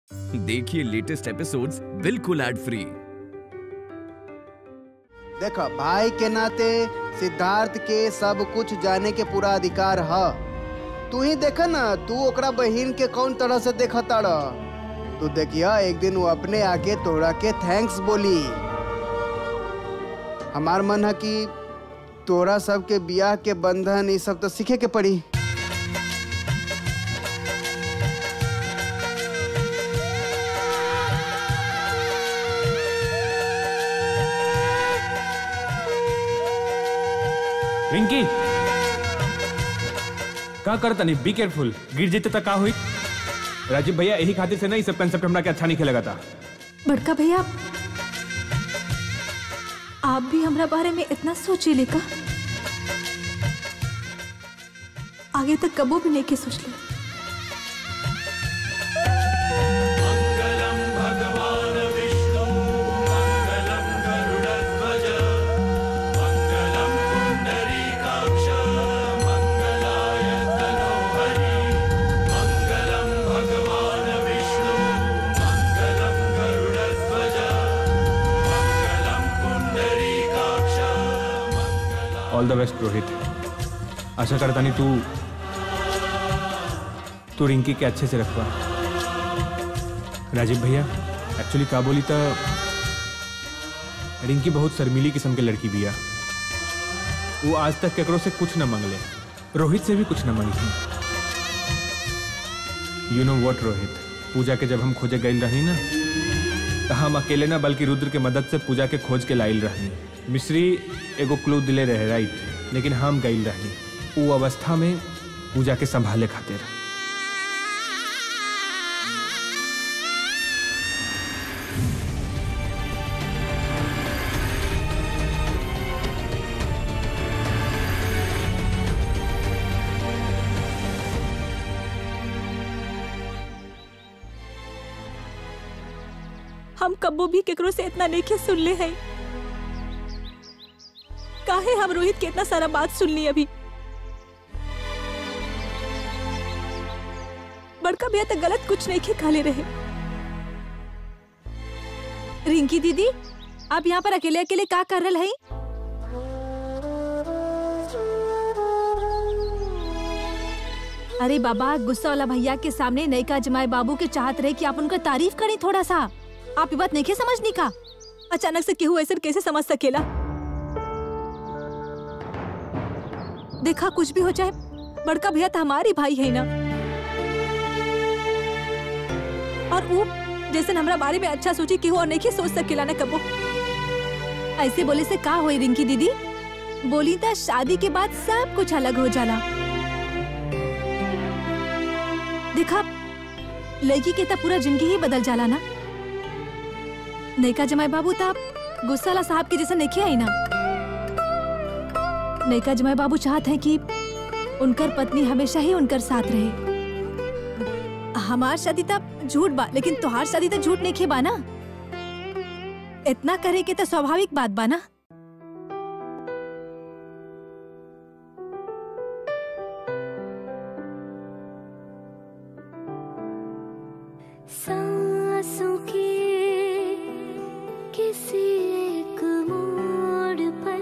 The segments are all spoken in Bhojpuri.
देखिए लेटेस्ट एपिसोड्स बिल्कुल एड फ्री देखो भाई के नाते सिद्धार्थ के सब कुछ जाने के पूरा अधिकार है तू ही देख ना तू ओकरा बहिन के कौन तरह से देखता रह तू देखिया एक दिन वो अपने आके तोड़ा के थैंक्स बोली हमार मन है कि तोरा सबके बियाह के बंधन ये सब तो सीखे के पड़ी रिंकी का करता नहीं बी केयरफुल गिर जेते तक का हुई राजीव भैया यही खातिर से ना ये सब कंसेप्ट हमरा के अच्छा नहीं खेलेगा था बड़का भैया आप भी हमरा बारे में इतना सोचे का आगे तक कबो भी नहीं के सोच ले all the best Rohit Asha करता नहीं तू तू रिंकी के अच्छे से रखवा राजीव भैया एक्चुअली का बोली तो रिंकी बहुत शर्मीली किस्म के लड़की बिया वो आज तक केकरो से कुछ न मंगले रोहित से भी कुछ न मंगी you know what Rohit Puja के जब हम खोजे गई रही ना तो हम अकेले ना बल्कि रुद्र के मदद से पूजा के खोज के लाइल रहनी मिश्री एगो क्लू दिले रहे राइट लेकिन हम गई रहनी वो अवस्था में पूजा के संभाले खातिर हम कबो भी केकरो से इतना नहीं के सुन ले हैं काहे हम रोहित के इतना सारा बात सुन ली अभी बड़का भैया तो गलत कुछ नहीं के खाले रहे रिंकी दीदी आप यहाँ पर अकेले अकेले का कर रहे हैं अरे बाबा गुस्सा वाला भैया के सामने नयका जमाए बाबू के चाहत रहे कि आप उनका तारीफ करें थोड़ा सा आप ये बात नहीं समझनी का अचानक से केहू ऐसा कैसे समझ सकेला देखा कुछ भी हो जाए बड़का भैया तो हमारी भाई है ना और वो जैसे हमरा बारे में अच्छा सोची केहू और नहीं सोच सकेला ना कबो ऐसे बोले से का होई रिंकी दीदी बोली था शादी के बाद सब कुछ अलग हो जाला देखा लड़की के तो पूरा जिंदगी ही बदल जाला ना नैका जमाई बाबू तो गुस्सा वाला साहब के जैसा नहीं आई ना नैका जमाई बाबू चाहते हैं कि उनकर पत्नी हमेशा ही उनकर साथ रहे हमार शादी तब झूठ बा लेकिन तुहार शादी तो झूठ नहीं खेबा ना इतना करे के तो स्वाभाविक बात बा ना सांसों के किसी एक मोड़ पर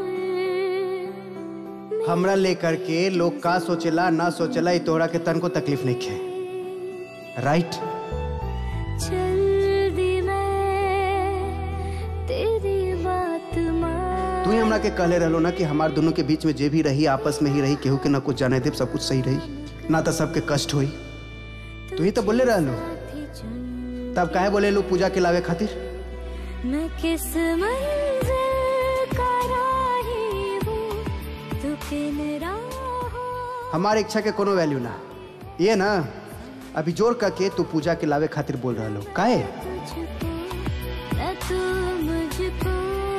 हमरा लेकर के लोग का सोचेला ना सोचेला ई तोहरा के तन को तकलीफ नहीं खे राइट चल दी मैं तेरी बात मान तू ही हमरा के कहले रहलो ना कि हमार दोनों के बीच में जे भी रही आपस में ही रही केहू के ना कुछ जाने दे सब कुछ सही रही ना तो सबके कष्ट हुई तू ही तो बोले रहलो थी चुन तब काहे बोले लो पूजा के लावे खातिर मैं किस मंजिल का राही हूँ तू किन राहों हमारे इच्छा के कोनो वैल्यू ना ये ना अभी जोर करके तू पूजा के लावे खातिर बोल रहा लो काहे तुझको न तू मुझको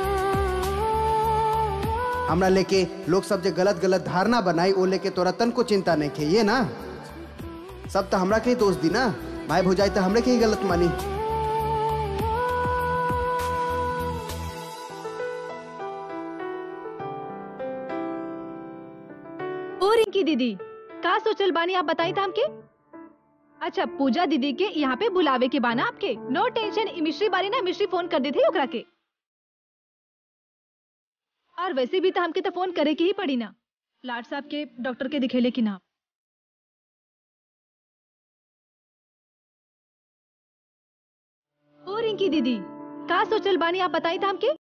हमरा लेके लोग सब जे गलत गलत धारणा बनाई ओ लेके तोरा तन को चिंता नहीं खे ये ना सब तो हमरा के ही दोष दी ना भाई भौजाई तो हमरे के ही गलत मानी ओ रिंकी दीदी का सोचल बानी आप बताई था हमके अच्छा पूजा दीदी के यहाँ पे बुलावे के बाना आपके नो टेंशन मिश्री बारी ना मिश्री फोन कर दी थी ओकरा के और वैसे भी तो हमके तो फोन करे के ही पड़ी ना लाड साहब के डॉक्टर के दिखेले कि ना ओ रिंकी दीदी का सोचल बानी आप बताई था हमके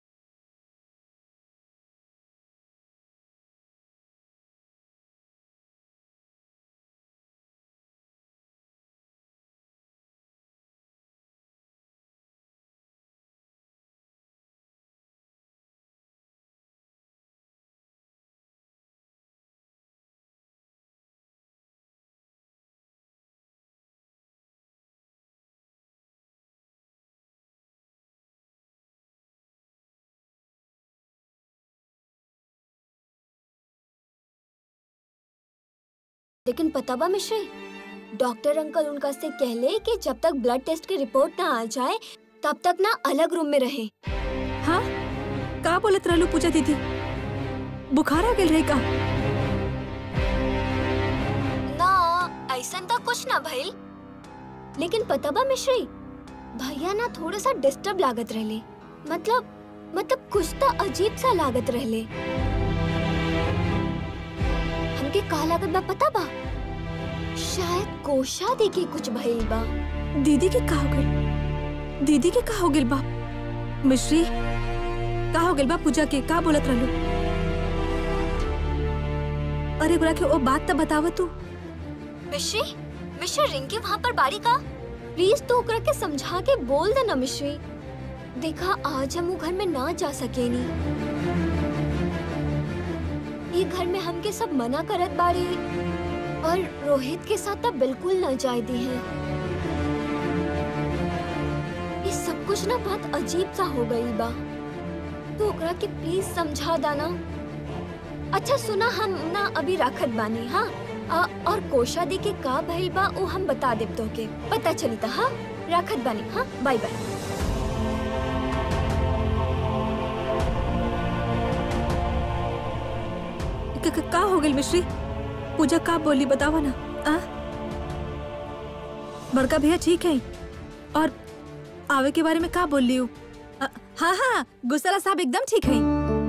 लेकिन पता बा मिश्री डॉक्टर अंकल उनका से कहले कि जब तक ब्लड टेस्ट की रिपोर्ट ना आ जाए तब तक ना अलग रूम में रहे हाँ का बोलत रहलू पूजा दीदी बुखार आ गेल रहे का ना ऐसा तो कुछ ना भइल लेकिन पता बा मिश्री भैया ना थोड़ा सा डिस्टर्ब लागत रहले मतलब मतलब कुछ तो अजीब सा लागत रहले हमके का लागत बा पता बा शायद कोशा देके कुछ भइल बा दीदी के का हो गइल दीदी के का हो गेल बा मिश्री का हो गेल बा पूजा के का बोलत रहलू अरे बुरा के ओ बात तो बताव तू मिश्री मिश्री रिंकी वहाँ पर बारी का प्लीज तो ओकरा के समझा के बोल देना मिश्री देखा आज हम वो घर में ना जा सकेनी ये घर में हमके सब मना करत बारे और रोहित के साथ तो बिल्कुल ना जाए दी है ये सब कुछ ना बहुत अजीब सा हो गई बा तो ओकरा के प्लीज समझा दाना अच्छा सुना हम ना अभी राखत बानी हाँ आ, और कोशा दी के का भइल बा वो हम बता देब तोके पता चली था हाँ राखत बानी हाँ बाय बाय क- क- का हो गेल मिश्री पूजा का बोली बतावा ना आ? बड़का भैया ठीक है और आवे के बारे में का बोल लियू हाँ हाँ गुस्साला साहब एकदम ठीक है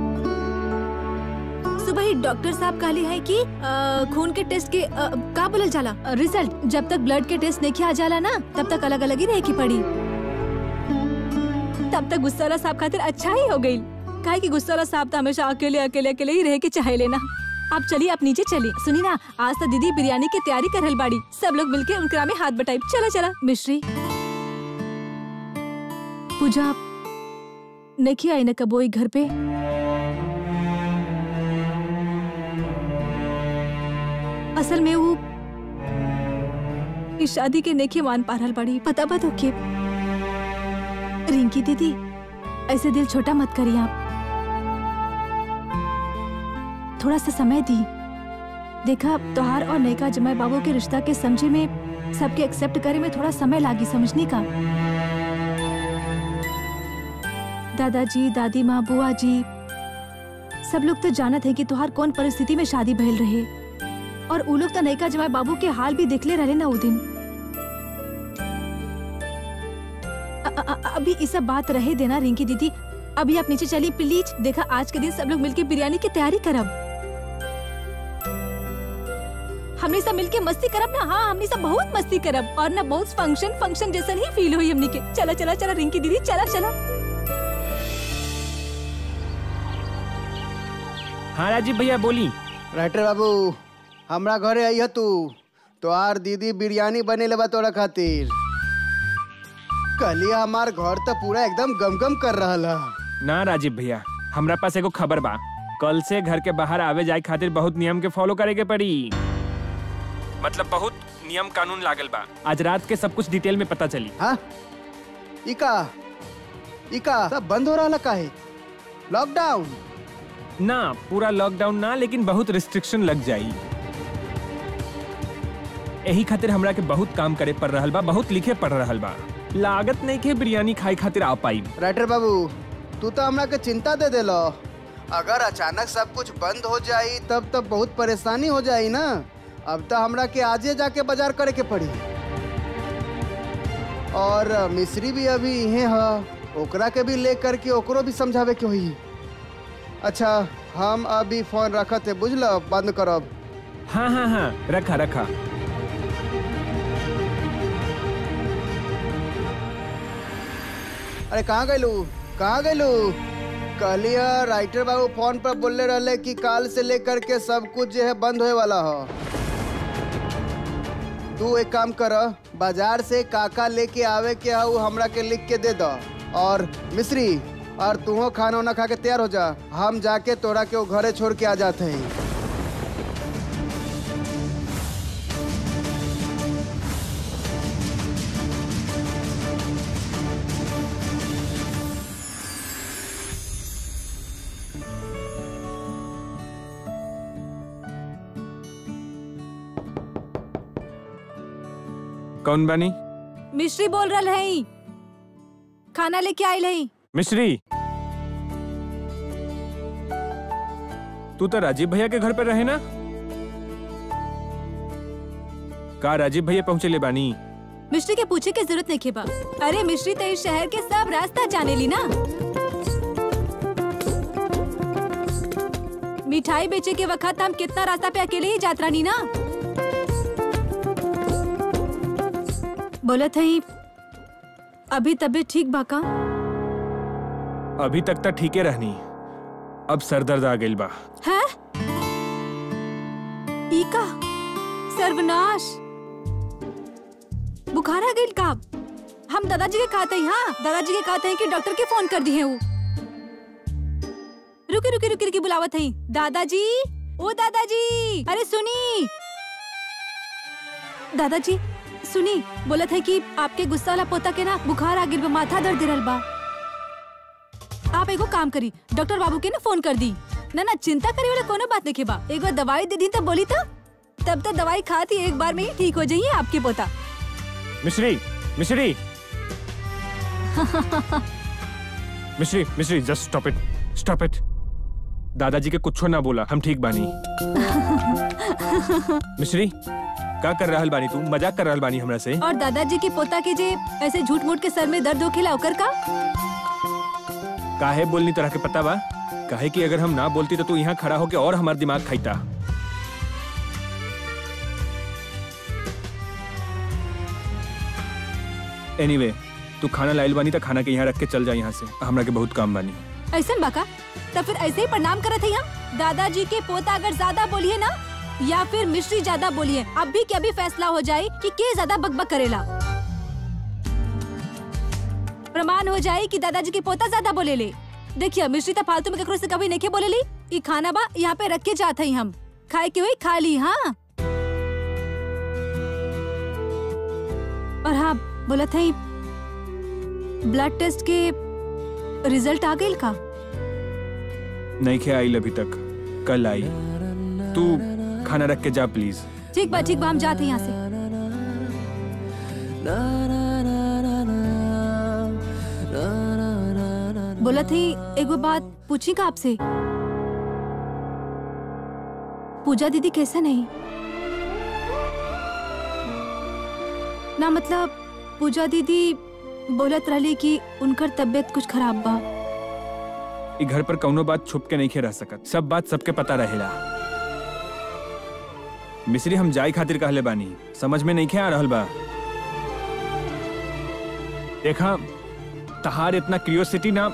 सुबह ही डॉक्टर साहब कहली है कि अ, खून के टेस्ट के अ, का बोलल जाला अ, रिजल्ट जब तक ब्लड के टेस्ट नहीं आ जाला ना तब तक अलग अलग ही रहे की पड़ी तब तक गुस्साला साहब खातिर अच्छा ही हो गई काहे कि गुस्साला साहब तो हमेशा अकेले अकेले अकेले ही रह के चाहे लेना आप चलिए आप नीचे चलिए सुनी ना आज तो दीदी बिरयानी की तैयारी कर रहल बाड़ी सब लोग मिलके उनकरा में हाथ बटाई चला चला मिश्री पूजा आप नहीं आई ना कबो ई घर पे असल में वो इस शादी के नेकी मान पा रहल बाड़ी पता बा तो के रिंकी दीदी ऐसे दिल छोटा मत करिए आप थोड़ा सा समय दी देखा तोहार और नैका जमाई बाबू के रिश्ता के समझे में सबके एक्सेप्ट करे में थोड़ा समय लागी समझने का दादाजी दादी माँ बुआ जी सब लोग तो जानत है कि तोहार कौन परिस्थिति में शादी भइल रहे और उ लोग तो नैका जमाई बाबू के हाल भी देखले रहे ना उ दिन अ- अ- अ- अभी ये सब बात रहे देना रिंकी दीदी अभी आप नीचे चलिए प्लीज देखा आज के दिन सब लोग मिलके बिरयानी की तैयारी करब हमने सब मिलके मस्ती करब ना हाँ हमने सब बहुत मस्ती करब और ना बहुत फंक्शन फंक्शन जैसा ही फील हुई हमने के चला चला चला रिंकी दीदी चला चला हाँ राजीव भैया बोली राइटर बाबू हमरा घरे आई तू तोहार दीदी बिरयानी बने लेबा तोरा खातिर कलिया हमार घर तो पूरा एकदम गमगम कर रहल है ना राजीव भैया हमरा पास एगो खबर बा कल से घर के बाहर आवे जाए खातिर बहुत नियम के फॉलो करे के पड़ी मतलब बहुत नियम कानून लागल बा आज रात के सब कुछ डिटेल में पता चली हाँ इका इका सब बंद हो रहा काहे लॉकडाउन ना पूरा लॉकडाउन ना लेकिन बहुत रिस्ट्रिक्शन लग जाई यही खातिर हमरा के बहुत काम करे पड़ रहल बा बहुत लिखे पड़ रहल बा लागत नहीं के बिरयानी खाए खातिर आ पाई राइटर बाबू तू तो हमरा के चिंता दे देलो अगर अचानक सब कुछ बंद हो जाई तब तब बहुत परेशानी हो जाई ना अब तो हमरा के आजे जाके बाजार करे के पड़ी और मिस्री भी अभी इहे ह ओकरा के भी ले करके ओकरो भी समझावे के होई अच्छा हम अभी फोन रखत है बुझल बंद करब हाँ हाँ हाँ रखा रखा अरे कहाँ गइलू कहाँ गइलू कहली है राइटर बाबू फोन पर बोलले रहले कि काल से लेकर के सब कुछ जो है बंद होए वाला है तू एक काम कर बाजार से काका लेके आवे के है उ हमरा के लिख के दे द और मिश्री और तूहो खाना वाना खा के तैयार हो जा हम जाके तोरा के वो घरे छोड़ के आ जाते हैं कौन बानी मिश्री बोल रहा है खाना लेके आयल है मिश्री तू तो राजीव भैया के घर पर रहे ना का राजीव भैया पहुंचे ले बानी मिश्री के पूछे के जरूरत नहीं खेबा अरे मिश्री तो इस शहर के सब रास्ता जाने ली ना मिठाई बेचे के वक्त हम कितना रास्ता पे अकेले ही जात रानी ना बोलत है अभी तबीयत ठीक बा का अभी तक तो ठीके रहनी अब सर दर्द आ गइल बा है ईका सर्वनाश बुखार आ गई का हम दादाजी के कहते हैं हाँ दादाजी के कहते हैं कि डॉक्टर के फोन कर दिए वो रुकी रुकी रुकी रुकी बुलावत है दादाजी ओ दादाजी अरे सुनी दादाजी सुनी बोलत है कि आपके गुस्सा वाला पोता के ना बुखार आ गिर बा माथा दर्द दिरल बा आप एगो काम करी डॉक्टर बाबू के ना फोन कर दी ना ना चिंता करे वाला कोनो बात नहीं बा एक बार दवाई दे दी तब बोली तो तब तक दवाई खाती एक बार में ही ठीक हो जाइए आपके पोता मिश्री मिश्री मिश्री मिश्री just stop it stop it दादाजी के कुछ ना बोला हम ठीक बानी मिश्री का कर रहल बानी तू मजाक कर रहल बानी हमरा से और दादाजी की पोता के जे ऐसे झूठ मूठ के सर में दर्द होखेला ओकर का काहे बोलनी तरह के पता बा काहे कि अगर हम ना बोलती तो तू यहाँ खड़ा होके और हमार दिमाग खाईता एनीवे तू खाना लाइल बानी तो खाना के यहाँ रख के चल जा यहाँ से हमरा के बहुत काम बानी ऐसा बाका तब फिर ऐसे ही प्रणाम करत है हम दादाजी के पोता अगर ज्यादा बोलिए ना या फिर मिश्री ज्यादा बोलिए अब भी क्या भी फैसला हो जाए कि के ज्यादा बकबक करेला प्रमाण हो जाए कि दादाजी के पोता ज्यादा बोले ले देखिए मिश्री तो फालतू में ककरो से कभी नहीं बोले ली ई खाना बा यहाँ पे रख के जाते ही हम खाए के हुई खा ली हाँ और हाँ बोला था ब्लड टेस्ट के रिजल्ट आ गई का नहीं खे आई अभी तक कल आई तू खाना रख के जा प्लीज ठीक बा ठीक बा हम जाते हैं यहाँ से बोला थी एगो बात पूछी का आपसे पूजा दीदी कैसा नहीं ना मतलब पूजा दीदी बोलत रहली कि उनकर तबीयत कुछ खराब बा ई घर पर कौनो बात छुप के नहीं खे रह सकत सब बात सबके पता रहेला मिश्री हम जाई खातिर कहले बानी समझ में नहीं खे आ रहल बा देखा तहार इतना क्यूरियोसिटी ना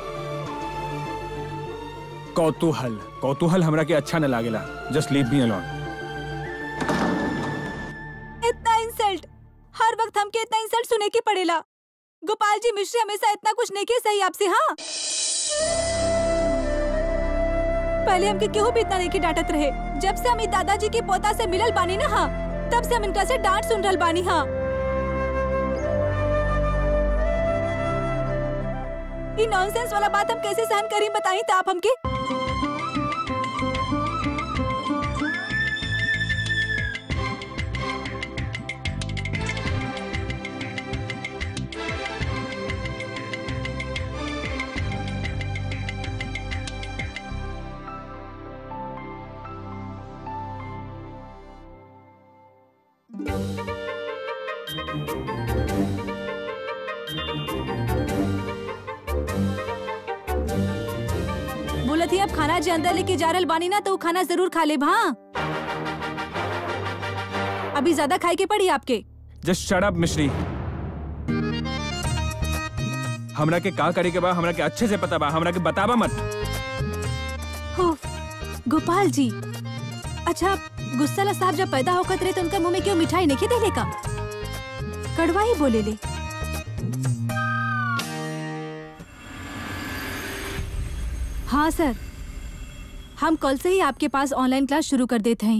कौतूहल कौतूहल हमरा के अच्छा न लागेला जस्ट लीव मी अलोन इतना इंसल्ट हर वक्त हमके इतना इंसल्ट सुने की पड़ेला गोपाल जी मिश्री हमेशा इतना कुछ नहीं किया सही आपसे हाँ पहले हमके केहू भी इतना नहीं की डांटत रहे जब से हम ई दादाजी की पोता से मिलल बानी ना हाँ तब से हम इनका से डांट सुन रहल बानी हाँ ई नॉनसेंस वाला बात हम कैसे सहन करी बताई तो आप हमके कहत ही अब खाना जे अंदर लेके जा रहल बानी ना तो वो खाना जरूर खा ले हाँ अभी ज्यादा खाए के पड़ी आपके जस्ट शट अप मिश्री हमरा के का करे के बा हमरा के अच्छे से पता बा हमरा के बताबा मत हो गोपाल जी अच्छा गुस्साला साहब जब पैदा होकर रहे तो उनका मुंह में क्यों मिठाई नहीं देले का कड़वा ही बोले ले हाँ सर हम कल से ही आपके पास ऑनलाइन क्लास शुरू कर देते हैं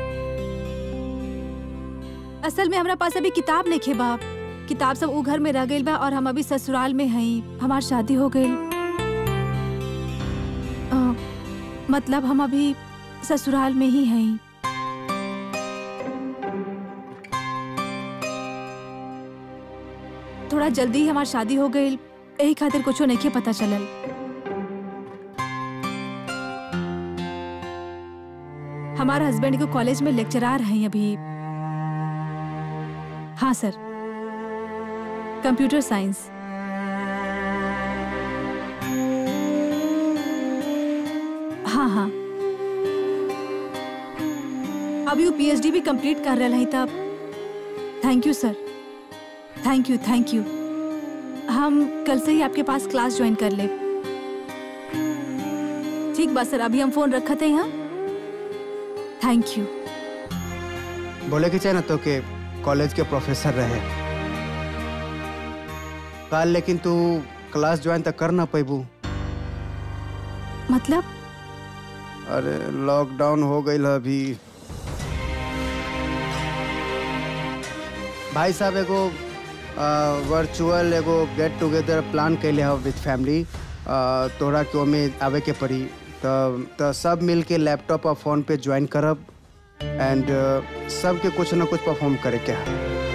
असल में हमरा पास अभी किताब नहीं खे बाप किताब सब ऊ घर में रह गई बा और हम अभी ससुराल में हई हमार शादी हो गई मतलब हम अभी ससुराल में ही हैं थोड़ा जल्दी ही हमार शादी हो गई यही खातिर कुछो नहीं पता चलल हमारे हस्बैंड को कॉलेज में लेक्चरार हैं अभी हाँ सर कंप्यूटर साइंस हाँ हाँ अभी वो पीएचडी भी कंप्लीट कर रहे हैं तब thank you sir thank you thank you हम कल से ही आपके पास क्लास ज्वाइन कर ले ठीक बा सर अभी हम फोन रखते हैं थैंक यू बोले के चाहे ना तो के कॉलेज के प्रोफेसर रहे कल लेकिन तू क्लास ज्वाइन तक कर ना पैबू मतलब अरे लॉकडाउन हो गई अभी भाई साहब एगो वर्चुअल एगो गेट टुगेदर प्लान कैले हो विथ फैमिली तोहरा के ओमे आवे के पड़ी तो तो सब मिल के लैपटॉप और फोन पे ज्वाइन करब एंड सबके कुछ ना कुछ परफॉर्म करे के है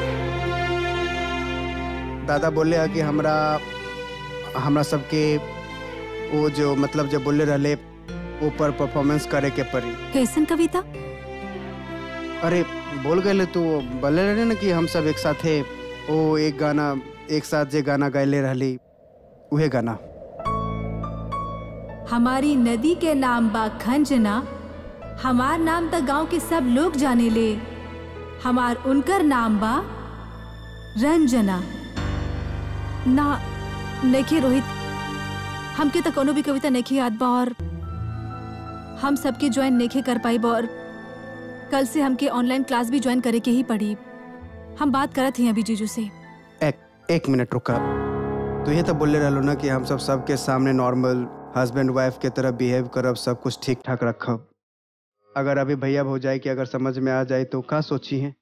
दादा बोले है कि हमरा हमरा सबके वो जो मतलब जो बोले रहले ऊपर परफॉर्मेंस करे के पड़ी कैसन कविता अरे बोल गए तू बोले रहे ना कि हम सब एक साथ है ओ एक गाना एक साथ जे गाना गायले रहली उहे गाना हमारी नदी के नाम बा खंजना हमार नाम तक गांव के सब लोग जाने ले हमार उनकर नाम बा रंजना ना नेखे रोहित हमके तो कोनो भी कविता नेखे याद बा और हम सबके ज्वाइन नेखे कर पाई बा और कल से हमके ऑनलाइन क्लास भी ज्वाइन करे के ही पड़ी हम बात करत हैं अभी जीजू से एक एक मिनट रुका तो ये तो बोले रहलो ना कि हम सब सबके सामने नॉर्मल हस्बैंड वाइफ के तरह बिहेव करब सब कुछ ठीक ठाक रखब अगर अभी भैया भौजाई के अगर समझ में आ जाए तो का सोची है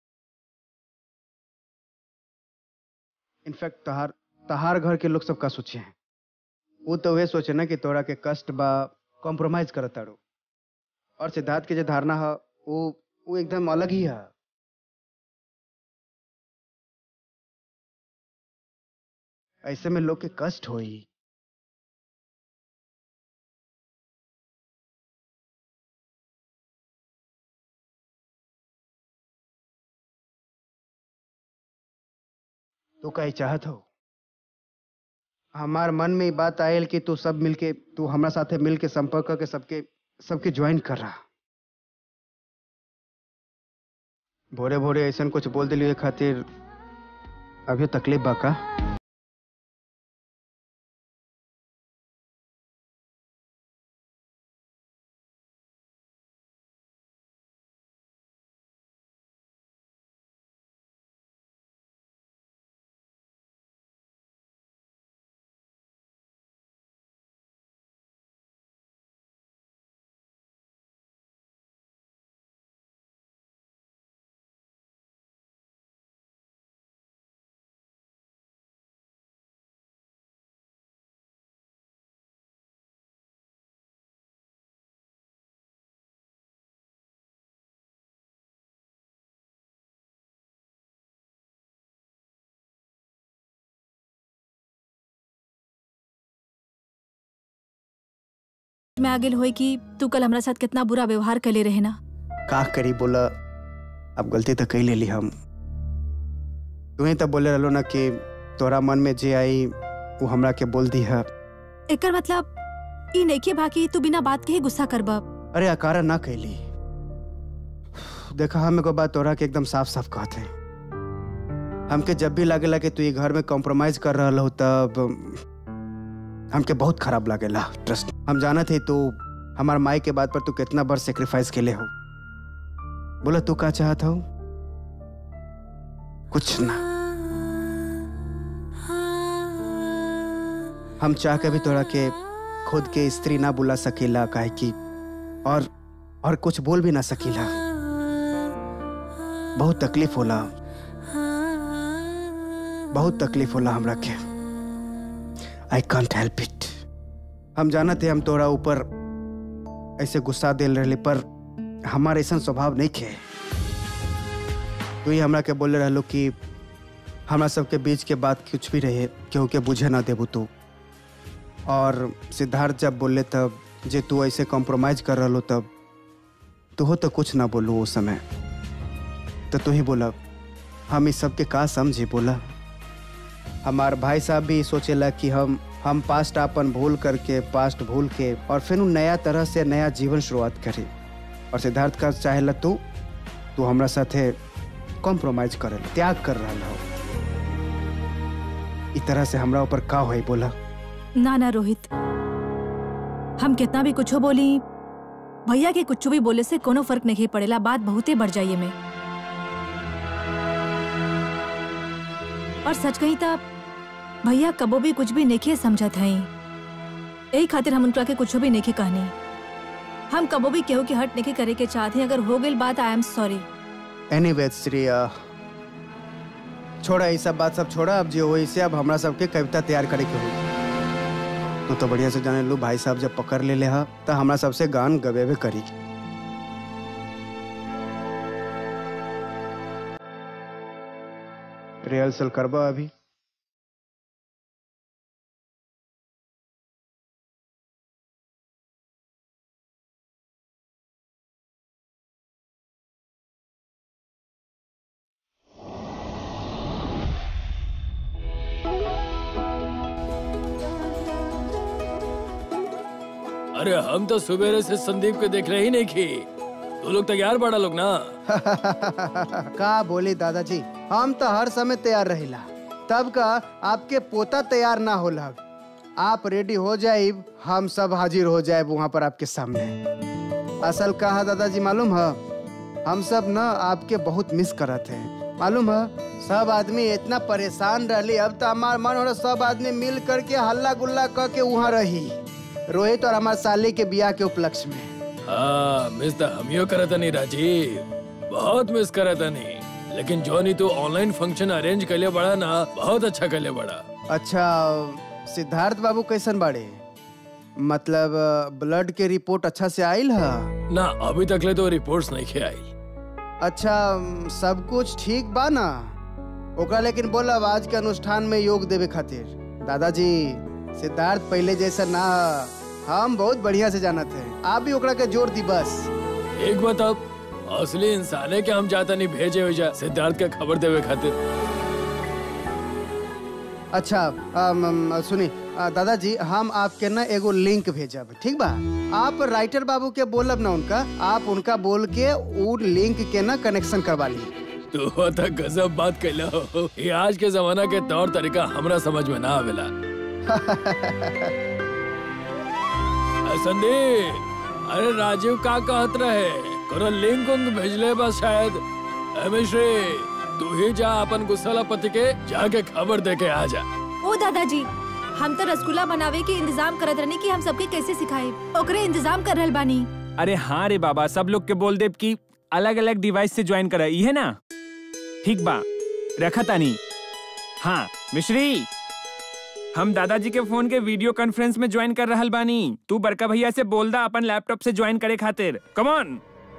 इनफैक्ट तहार तहार घर के लोग सब का सोचे हैं वो तो वे सोचे ना कि तोरा के कष्ट बा कॉम्प्रोमाइज करत तारो और सिद्धार्थ के जो धारणा है वो वो एकदम अलग ही है ऐसे में लोग के कष्ट होई तो कहीं चाहत हो हमार मन में ये बात आयल कि तू सब मिलके तू हमरा साथे मिलके संपर्क करके सबके सबके ज्वाइन कर रहा भोरे भोरे ऐसा कुछ बोल दिली खातिर अभी तकलीफ बा का में आगे होई कि तू कल हमरा साथ कितना बुरा व्यवहार कले रहे ना का करी बोला अब गलती तो कई ले ली हम तू ही तो बोले रहलो ना कि तोरा मन में जे आई वो हमरा के बोल दी है एकर मतलब ई नइखे बाकी तू बिना बात के ही गुस्सा करबा अरे अकारा ना कैली देखा हम एगो बात तोरा के एकदम साफ साफ कहते हैं हमके जब भी लागेला कि तू ये घर में कॉम्प्रोमाइज कर रहा हो तब हमके बहुत खराब लागेला ट्रस्ट हम जानत है तू हमार माई के बात पर तू कितना बार सेक्रीफाइस के लिए हो बोला तू का चाहत हो कुछ ना हम चाह के भी तोरा के खुद के स्त्री ना बुला सकीला काहे कि और और कुछ बोल भी ना सकीला बहुत तकलीफ होला बहुत तकलीफ होला हमरा के आई कांट हेल्प इट हम जानते हम तोरा ऊपर ऐसे गुस्सा दिल रहे पर हमार ऐसा स्वभाव नहीं खे तू ही हमरा के बोले रहलो कि हमरा सबके बीच के बात कुछ भी रहे केहू के बुझे ना देबू तू और सिद्धार्थ जब बोले तब जे तू ऐसे कॉम्प्रोमाइज कर रहा तब तू हो तो कुछ ना बोलू उस समय तो तू ही बोला हम इस सब के का समझी बोला हमार भाई साहब भी सोचेला कि हम हम पास्ट अपन भूल करके पास्ट भूल के और फिर उ नया तरह से नया जीवन शुरुआत करी और सिद्धार्थ का चाहेला तू तू हमरा साथे कॉम्प्रोमाइज करे त्याग कर रहा हो इस तरह से हमरा ऊपर का होई बोला ना ना रोहित हम कितना भी कुछ बोली भैया के कुछ भी बोले से कोनो फर्क नहीं पड़ेला बात बहुते बढ़ जाइए में और सच कही तब भैया कबो भी कुछ भी नहीं समझत हई यही खातिर हम उनका के कुछ भी नहीं कहनी हम कबो भी केहू के हट नहीं करे के चाहते हैं अगर हो गई बात आई एम सॉरी एनीवे श्री अ, छोड़ा ये सब बात सब छोड़ा अब जो हो से अब हमरा सबके कविता तैयार करे के हुई तू तो बढ़िया से जाने लू भाई साहब जब पकड़ ले ले हा तो हमरा सबसे गान गवेबे करी रिहर्सल करबा अभी अरे हम तो सुबेरे से संदीप को देख रहे ही नहीं की तू लोग तैयार बड़ा लोग ना का बोली दादाजी हम तो हर समय तैयार रहिला तब का आपके पोता तैयार ना होला आप रेडी हो जाइब हम सब हाजिर हो जाए वहाँ पर आपके सामने असल का है दादाजी मालूम है हम सब ना आपके बहुत मिस करत हैं मालूम है सब आदमी इतना परेशान रहली अब तो हमार मन हो रहा सब आदमी मिल करके हल्ला गुल्ला करके वहाँ रही रोहित और हमार साली के बियाह के उपलक्ष्य में हाँ मिस तो हमियो करत नहीं राजीव बहुत मिस करत नहीं लेकिन जो नहीं तू ऑनलाइन फंक्शन अरेंज कर लिया बड़ा ना बहुत अच्छा कर लिया बड़ा अच्छा सिद्धार्थ बाबू कैसन बाड़े मतलब ब्लड के रिपोर्ट अच्छा से आइल है ना अभी तक ले तो रिपोर्ट्स नहीं खे आई अच्छा सब कुछ ठीक बा ना ओकरा लेकिन बोलब आज के अनुष्ठान में योग देवे खातिर दादाजी सिद्धार्थ पहले जैसा ना ह। हम बहुत बढ़िया से जानत है आप भी ओकरा के जोर दी बस एक बात अब असली इंसान है कि हम जाता नहीं भेजे हुए जा सिद्धार्थ का खबर देवे खातिर अच्छा अम, अम, सुनी अ, दादाजी हम आपके ना एगो लिंक भेजब ठीक बा आप राइटर बाबू के बोलब ना उनका आप उनका बोल के उ लिंक के ना कनेक्शन करवा ली तू तो गजब बात कैला हो ये आज के जमाना के तौर तरीका हमरा समझ में ना आवेला अ, संदीप अरे राजीव का कहत रहे कोनो लिंक उंक भेजले बस शायद अ, मिश्री तू ही जा अपन गुस्साला पति के जाके खबर दे के आ जा ओ दादाजी हम तो रसगुल्ला बनावे के इंतजाम करत रहनी कि हम सबके कैसे सिखाए ओकरे इंतजाम कर रहल बानी अरे हाँ रे बाबा सब लोग के बोल देब कि अलग अलग डिवाइस से ज्वाइन करा है ना ठीक बा रखा तानी हाँ मिश्री हम दादाजी के फोन के वीडियो कॉन्फ्रेंस में ज्वाइन कर रहल बानी तू बड़का भैया से बोल दा अपन लैपटॉप से ज्वाइन करे खातिर कम ऑन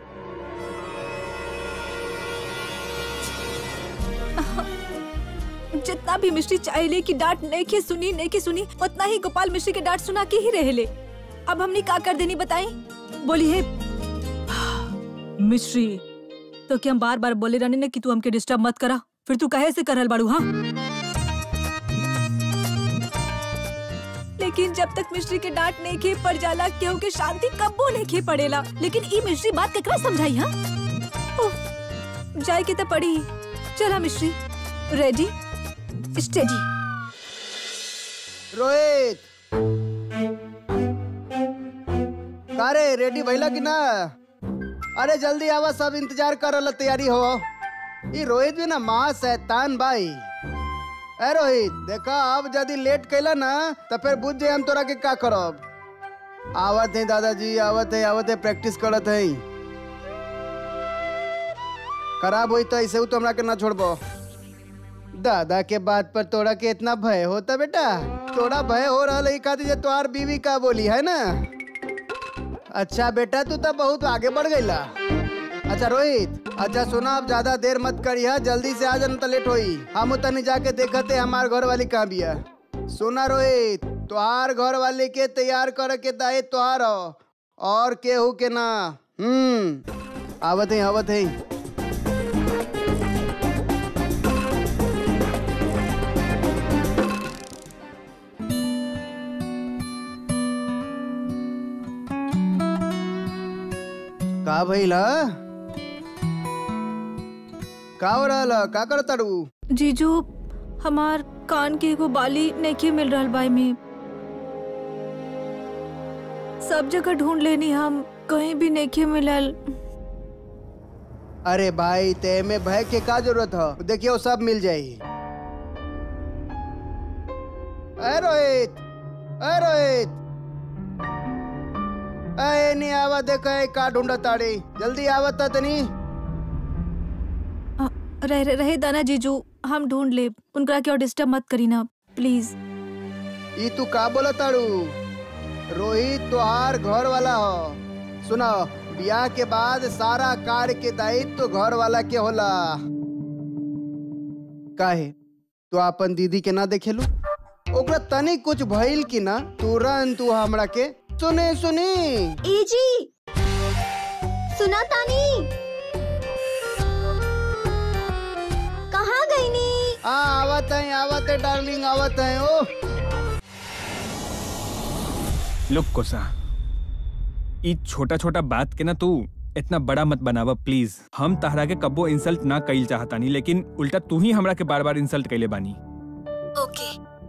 जितना भी मिश्री चाहले की डांट नहीं के सुनी नहीं के सुनी उतना ही गोपाल मिश्री के डांट सुना के ही रहेले अब हमने का कर देनी बताई बोली है मिश्री तो क्या हम बार बार बोले रहने ने कि तू हमके डिस्टर्ब मत करा फिर तू कहे से करल बाड़ू हाँ लेकिन जब तक मिश्री के डांट नहीं खे पड़ जाला केहू के शांति कब्बो नहीं खे पड़ेला लेकिन ई मिश्री बात केकरा समझाई हा उफ, जाए के तो पड़ी चला मिश्री रेडी स्टेडी रोहित का रे रेडी भइला कि ना अरे जल्दी आवा सब इंतजार कर रहा तैयारी हो ई रोहित भी ना माँ शैतान भाई ए रोहित देखा अब यदि लेट कैला ना तो फिर बुझ जाए हम तोरा के का करब आवत है दादाजी आवत है आवत है प्रैक्टिस करत है खराब हुई तो ऐसे हु तो हमरा के ना छोड़बो दादा के बात पर तोरा के इतना भय होता बेटा तोरा भय हो रहा है खातिर जे तोहार बीवी का बोली है ना अच्छा बेटा तू तो बहुत आगे बढ़ गईला अच्छा रोहित अच्छा सुना अब ज्यादा देर मत करिया जल्दी से आ जाना तो लेट होई हम तनी जाके देखते हमार घर वाली कहाँ बिया सुना रोहित तोहार घर वाले के तैयार करे के दायित्व तोहार हो और केहू के ना हम्म आवत है आवत है का भइल ह? का हो रहल ह? का करत तारू जीजू हमार कान के एगो बाली नहीं मिल रहा बाई में सब जगह ढूंढ लेनी हम कहीं भी नहीं मिलल अरे भाई ते में भय के का जरूरत है देखियो सब मिल जाई ए रोहित ए रोहित ए नहीं आवा देखा है का ढूंढा ताड़ी जल्दी आवत ता तनी अ, रह रह- रहे दाना जीजू हम ढूंढ ले उनका क्या डिस्टर्ब मत करी ना प्लीज ई तू का बोला ताड़ू रोहित तोहार घर वाला हो सुना ब्याह के बाद सारा कार्य के दायित्व तो घर वाला के होला काहे तू अपन दीदी के ना देखेलू ओकरा तनी कुछ भइल की ना तुरंत तू हमरा के सुने सुनी ए जी सुना तानी कहाँ गई नी आ आवत है आवत है डार्लिंग आवत है ओ लुक कोसा ई छोटा छोटा बात के ना तू इतना बड़ा मत बनावा प्लीज हम तहरा के कब्बो इंसल्ट ना कईल चाहतानी लेकिन उल्टा तू ही हमरा के बार बार इंसल्ट कइले बानी ओके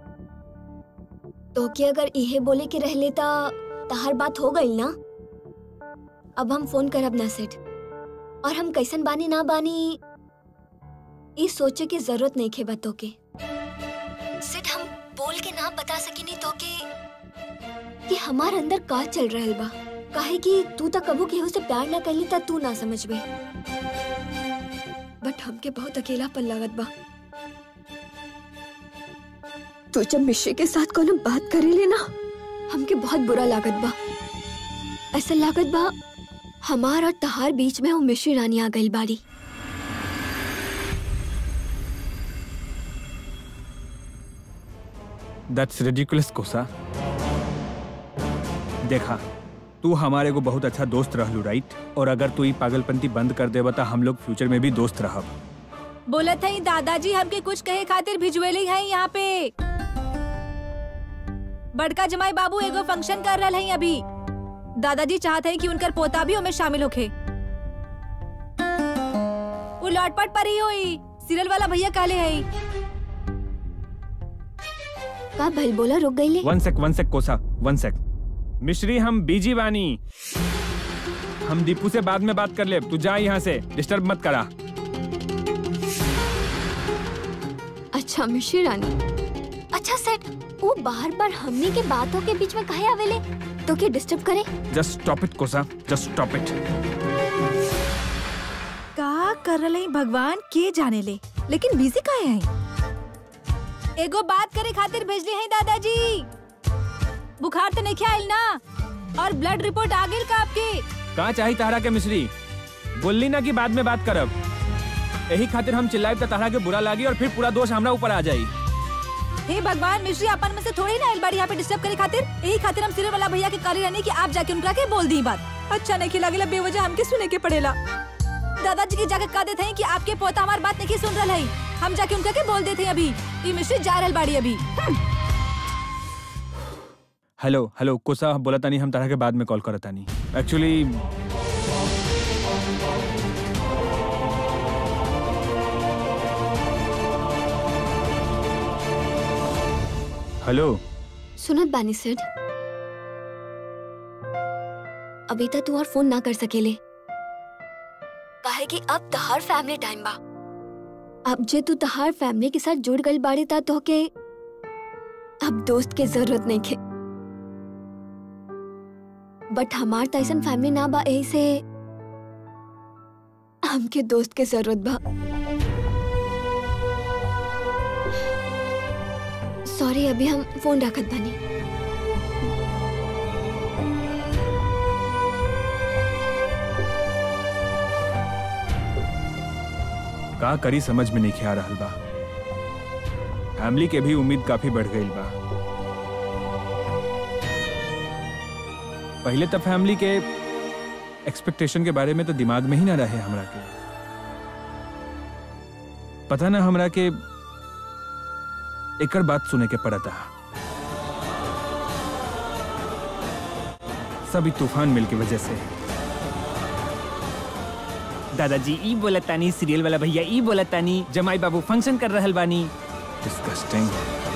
तो कि अगर इहे बोले के रह लेता तहार बात हो गई ना अब हम फोन करब ना सेठ और हम कैसन बानी ना बानी ई सोचे की जरूरत नहीं खे बतो के सेठ हम बोल के ना बता सकिनी तो के कि हमार अंदर का चल रहल बा काहे कि तू तो कबू केहू से प्यार ना कैली ता तू ना समझबे बट हमके बहुत अकेलापन लागत बा तू जब मिश्रे के साथ कोनो बात करेले ना हमके बहुत बुरा लागत बा ऐसा लागत बा हमार और तहार बीच में वो मिश्री रानी आ गई बाड़ी दैट्स रिडिकुलस कोसा देखा तू हमारे को बहुत अच्छा दोस्त रहलू राइट और अगर तू ई पागलपंती बंद कर देबा तो हम लोग फ्यूचर में भी दोस्त रहब बोलत है दादाजी हमके कुछ कहे खातिर भिजवेले हैं यहाँ पे बड़का जमाई बाबू एगो फंक्शन कर रहा है अभी दादाजी चाहते हैं कि उनकर पोता भी उनमें शामिल होखे वो लौटपट पर ही हुई सीरियल वाला भैया काले है का भल बोला रुक गई ले वन सेक वन सेक कोसा वन सेक मिश्री हम बीजी बानी हम दीपू से बाद में बात कर ले तू जा यहाँ से डिस्टर्ब मत करा अच्छा मिश्री रानी अच्छा सेठ वो बार बार हमनी के बातों के बीच में काहे आवेले तो के डिस्टर्ब करे जस्ट स्टॉप इट कोसा जस्ट स्टॉप इट का कर रहे हैं भगवान के जाने ले लेकिन बिजी काहे हैं एगो बात करे खातिर भेजले हैं दादाजी बुखार तो नहीं आइल ना और ब्लड रिपोर्ट आ गई का आपके कहाँ चाही तहरा के मिश्री बोलली ना कि बाद में बात करब यही खातिर हम चिल्लाए तो तहरा के बुरा लागी और फिर पूरा दोष हमरा ऊपर आ जाई हे भगवान मिश्री अपन में से थोड़ी ना आइल बाड़ी यहाँ पे डिस्टर्ब करे खातिर यही खातिर हम सीरियल वाला भैया के काली रानी कि आप जाके उनका के बोल दी बात अच्छा नहीं खिला बेवजह हमके सुने के पड़ेला दादाजी के जाके कह देते हैं कि आपके पोता हमारी बात नहीं सुन रहा है हम जाके उनका के बोल देते हैं अभी ये मिश्री जा रहल बाड़ी अभी हम्म। हेलो हेलो कोसा बोला तानी हम तरह के बाद में कॉल करत तानी एक्चुअली हेलो सुनत बानी सेठ अभी तक तू और फोन ना कर सकेले काहे कि अब तहार फैमिली टाइम बा अब जे तू तहार फैमिली के साथ जुड़ गई बाड़ी ता तो के अब दोस्त के जरूरत नहीं खे बट हमार त ऐसन फैमिली ना बा यही से हमके दोस्त के जरूरत बा सॉरी अभी हम फोन रखत बानी का करी समझ में नहीं आ रहल बा फैमिली के भी उम्मीद काफी बढ़ गई बा पहले तो फैमिली के एक्सपेक्टेशन के बारे में तो दिमाग में ही ना रहे हमरा के पता ना हमरा के एकर बात सुने के पड़ता सभी तूफान मिल की वजह से दादाजी ई बोलत तानी सीरियल वाला भैया ई बोलत तानी जमाई बाबू फंक्शन कर रहल बानी डिस्कस्टिंग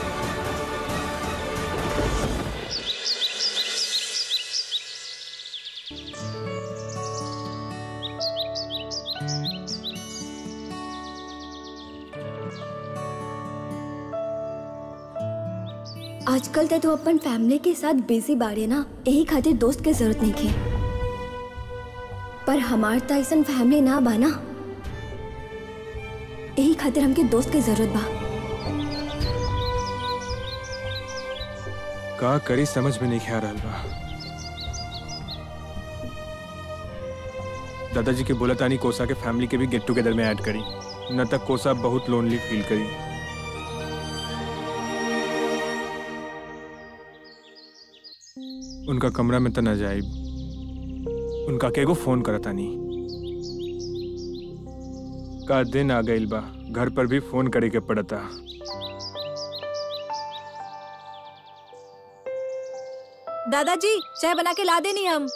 आजकल तो तू अपन फैमिली के साथ बिजी बाड़े ना यही खातिर दोस्त के जरूरत नहीं खे पर हमार त ऐसन फैमिली ना बा ना यही खातिर हमके दोस्त के जरूरत बा का करी समझ में नहीं आ रहल बा दादाजी के बोला तानी कोसा के फैमिली के भी गेट टुगेदर में ऐड करी न तक कोसा बहुत लोनली फील करी उनका कमरा में त न जाए उनका केगो फोन करता नहीं का दिन आ गइल बा घर पर भी फोन करे के पड़ता दादाजी चाय बना के ला देनी हम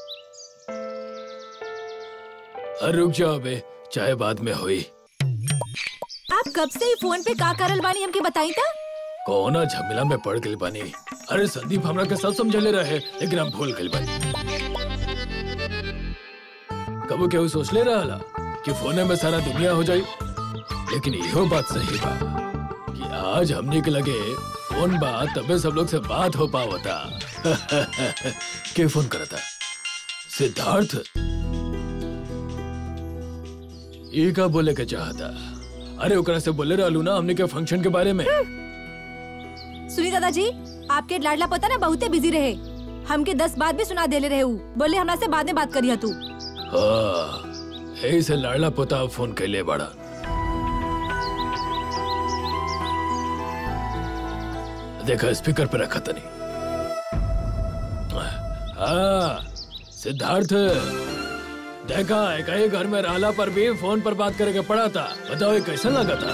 अरे रुक जाओ बे चाय बाद में हुई आप कब से ही फोन पे का करल बानी हमके बताई था कौना झमेला में पड़ गई बानी अरे संदीप हमरा के सब समझले रहे लेकिन हम भूल गए बानी कबो केहू सोच ले रहा कि फोने में सारा दुनिया हो जाई लेकिन इहो बात सही बा कि आज हमने के लगे फोन बा तबे सब लोग से बात हो पावता के फोन करता सिद्धार्थ ये का बोले के चाहता अरे ओकरा से बोले रहलू ना हमने के फंक्शन के बारे में सुनी दादाजी आपके लाडला पता ना बहुते बिजी रहे हमके दस बात भी सुना देले रहे ऊ बोले हमरा से बाद में बात करिया तू हाँ, यही से लाडला पोता फोन कैले बड़ा देखा स्पीकर पे रखा तनी हाँ सिद्धार्थ देखा एक ही घर में रहला पर भी फोन पर बात करे के पड़ा था बताओ ये कैसा लगा था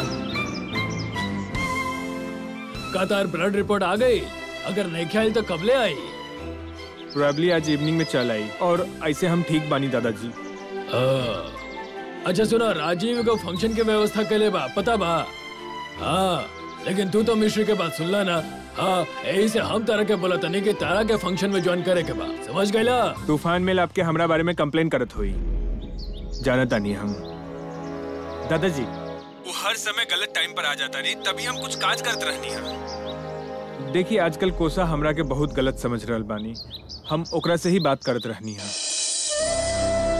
का तार ब्लड रिपोर्ट आ गई अगर नहीं ख्याल तो कब ले आई प्रोबेबली आज इवनिंग में चल आई और ऐसे हम ठीक बानी दादाजी हाँ। अच्छा सुना राजीव को फंक्शन की व्यवस्था के लिए बा पता बा हाँ लेकिन तू तो मिश्री के बात सुनला ना हाँ यही से हम तारा के बोला तनी कि तारा के फंक्शन में ज्वाइन करे के बा समझ गईला तूफान में आपके हमरा बारे में कंप्लेन करत हुई जानता नहीं हम दादाजी वो हर समय गलत टाइम पर आ जाता नहीं तभी हम कुछ काज करत रहनी है देखिए आजकल कोसा हमरा के बहुत गलत समझ रहल बानी हम ओकरा से ही बात करत रहनी है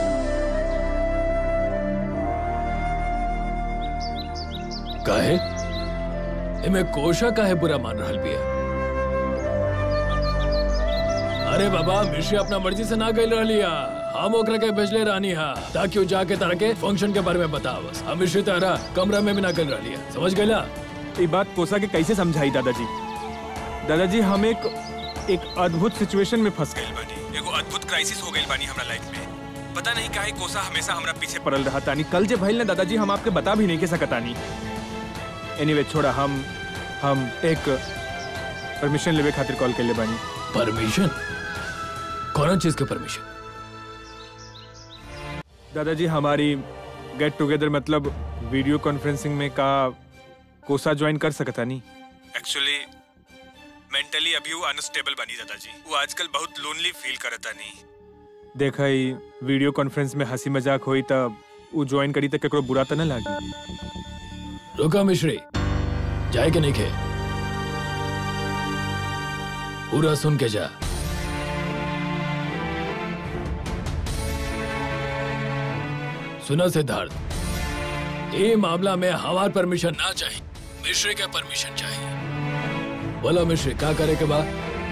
काहे एमे कोशा काहे बुरा मान रहल बिया अरे बाबा मिश्री अपना मर्जी से ना गई रहलिया हम ओकरा के भेजले रहनी हा ताकि वो जाके तारा के फंक्शन के बारे में बतावस हम मिश्री तारा कमरा में भी ना गई रहलिया समझ गईला ये बात कोसा के कैसे समझाई दादाजी दादाजी हम एक एक अद्भुत सिचुएशन में फंस गए बानी एगो अद्भुत क्राइसिस हो गई बानी हमरा लाइफ में पता नहीं काहे कोसा हमेशा हमरा पीछे पड़ल रहा तानी कल जे भइल ना दादाजी हम आपके बता भी नहीं के सकतानी एनीवे छोड़ा हम हम एक परमिशन लेवे खातिर कॉल कर ले बानी परमिशन कौन चीज के परमिशन दादाजी हमारी गेट टुगेदर मतलब वीडियो कॉन्फ्रेंसिंग में का कोसा ज्वाइन कर सकता नहीं एक्चुअली मेंटली अभी वो अनस्टेबल बनी दादाजी वो आजकल बहुत लोनली फील करता नहीं देखा ही वीडियो कॉन्फ्रेंस में हंसी मजाक हुई तब वो ज्वाइन करी तक केकरो बुरा तो ना लागी रुका मिश्री जाए के नहीं खे पूरा सुन के जा सुना सिद्धार्थ ये मामला में हमार परमिशन ना चाहिए मिश्री के परमिशन चाहिए बोलो मिश्री क्या करे के बाद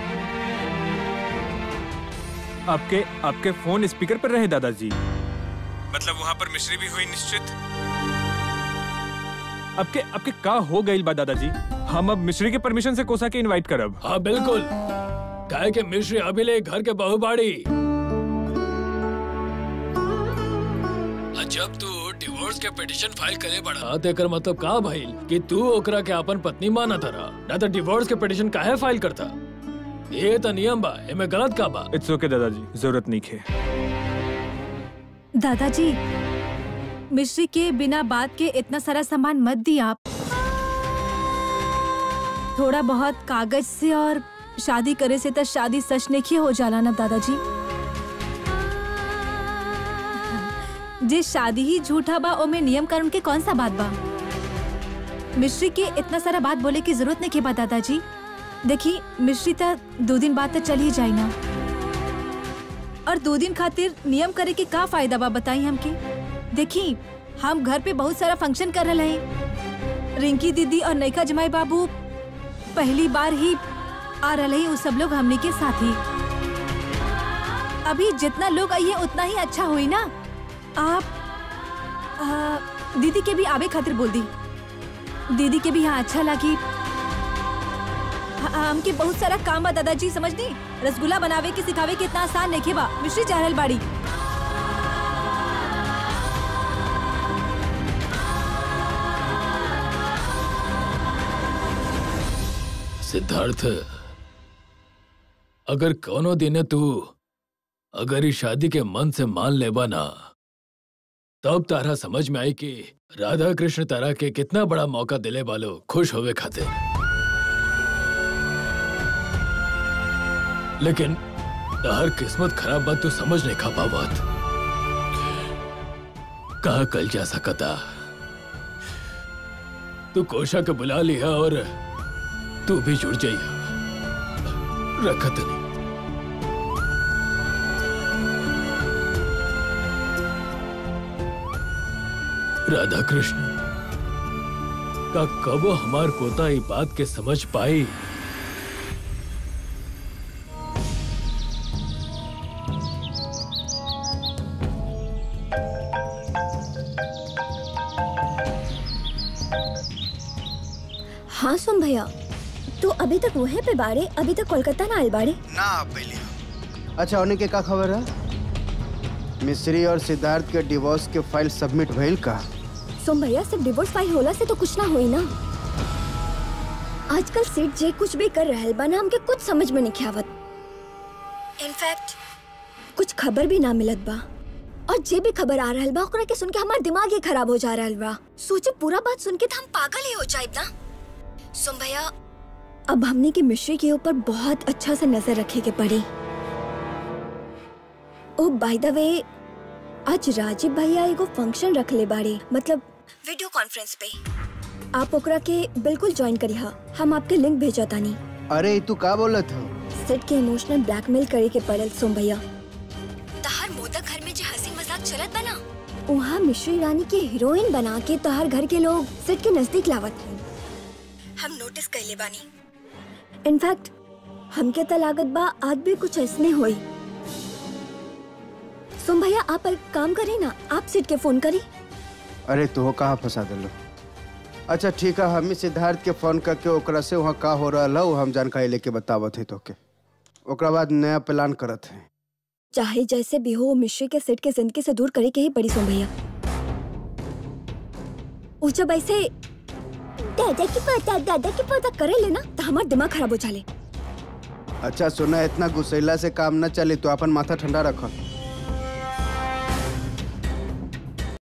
आपके आपके फोन स्पीकर पर रहे दादाजी मतलब वहां पर मिश्री भी हुई निश्चित आपके आपके का हो गई बा दादाजी हम अब मिश्री के परमिशन से कोसा के इनवाइट करब हाँ बिल्कुल काहे के मिश्री अभी ले घर के बहुबाड़ी आ, जब तू डिवोर्स के पिटिशन फाइल करे बड़ा तेकर मतलब का भइल कि तू ओकरा के अपन पत्नी माना तरा ना तो डिवोर्स के पिटिशन काहे फाइल करता ये तो नियम बा एमे गलत का बा इट्स ओके दादाजी जरूरत नहीं है दादाजी मिश्री के बिना बात के इतना सारा सामान मत दी आप थोड़ा बहुत कागज से और शादी करे से तो शादी सच नहीं हो जाला ना दादाजी जे शादी ही झूठा बा ओमे नियम कानून के कौन सा बात बा मिश्री के इतना सारा बात बोले की जरूरत नहीं के बा दादाजी देखी मिश्री तो दो दिन बाद तो चल ही जाई ना और दो दिन खातिर नियम करे के का फायदा बा बताई हमके देखी हम घर पे बहुत सारा फंक्शन कर रहे हैं रिंकी दीदी और नैका जमाई बाबू पहली बार ही आ रहे हैं वो सब लोग हमने के साथ ही अभी जितना लोग आइए उतना ही अच्छा हुई ना आप आ, दीदी के भी आवे खातिर बोल दी दीदी के भी यहाँ अच्छा लगी हाँ, हमके बहुत सारा काम बा दादाजी समझनी रसगुल्ला बनावे के सिखावे के इतना आसान नहीं बा मिश्री चाहल बाड़ी सिद्धार्थ अगर कोनो दिन तू अगर इस शादी के मन से मान लेबा ना तब तारा समझ में आई कि राधा कृष्ण तारा के कितना बड़ा मौका दिले वालो खुश होवे खातिर लेकिन हर किस्मत खराब बात तू समझ नहीं खा पावत कहा कल जा सकता तू कोशा के बुला लिया और तू भी जुड़ जाइए रखत नहीं राधा कृष्ण का कबो हमार पोता ई बात के समझ पाई हाँ सुन भैया तू अभी तक वहीं पे बाड़े अभी तक कोलकाता ना आए बाड़े ना पहले अच्छा होने के का खबर है मिश्री और सिद्धार्थ के डिवोर्स के फाइल सबमिट भइल का सुन भैया सिर्फ डिवोर्स फाइल होला से तो कुछ ना होई ना आजकल सेठ जे कुछ भी कर रहल बा ना हमके कुछ समझ में नहीं आवत इनफैक्ट कुछ खबर भी ना मिलत बा और जे भी खबर आ रहल बा ओकरा के सुन के हमार दिमाग ही खराब हो जा रहल बा सोचे पूरा बात सुन के तो हम पागल ही हो जाए ना सुन भैया अब हमने की मिश्री के ऊपर बहुत अच्छा से नजर रखे के पड़ी ओ बाय द वे आज राजीव भैया एगो फंक्शन रख ले बाड़े मतलब वीडियो कॉन्फ्रेंस पे आप ओकरा के बिल्कुल ज्वाइन करी हा हम आपके लिंक भेजा तानी अरे ई तू का बोलत हो सेट के इमोशनल ब्लैकमेल करे के पड़ल सोम भैया तहार मोदक घर में जो हंसी मजाक चलत बना वहाँ मिश्री रानी के हीरोइन बना के तहार घर के लोग सेट के नजदीक लावत हन हम नोटिस कैले बानी इनफैक्ट हमके त लागत बा आज भी कुछ ऐसने होई सोम भैया आप एक काम करी ना आप सेट के फोन करी अरे तू कहाँ फंसा दिलो अच्छा ठीक है हम ही सिद्धार्थ के फोन करके ओकरा से वहाँ का हो रहा है हम जानकारी लेके बतावत है तोके ओकरा बाद नया प्लान करत है चाहे जैसे भी हो मिश्री के सेट के जिंदगी से दूर करे के ही पड़ी सोम भैया वो जब ऐसे दादा की पता दादा की पता करे लेना तो हमारा दिमाग खराब हो जाले अच्छा सुना इतना गुस्सैला से काम न चले तो अपन माथा ठंडा रख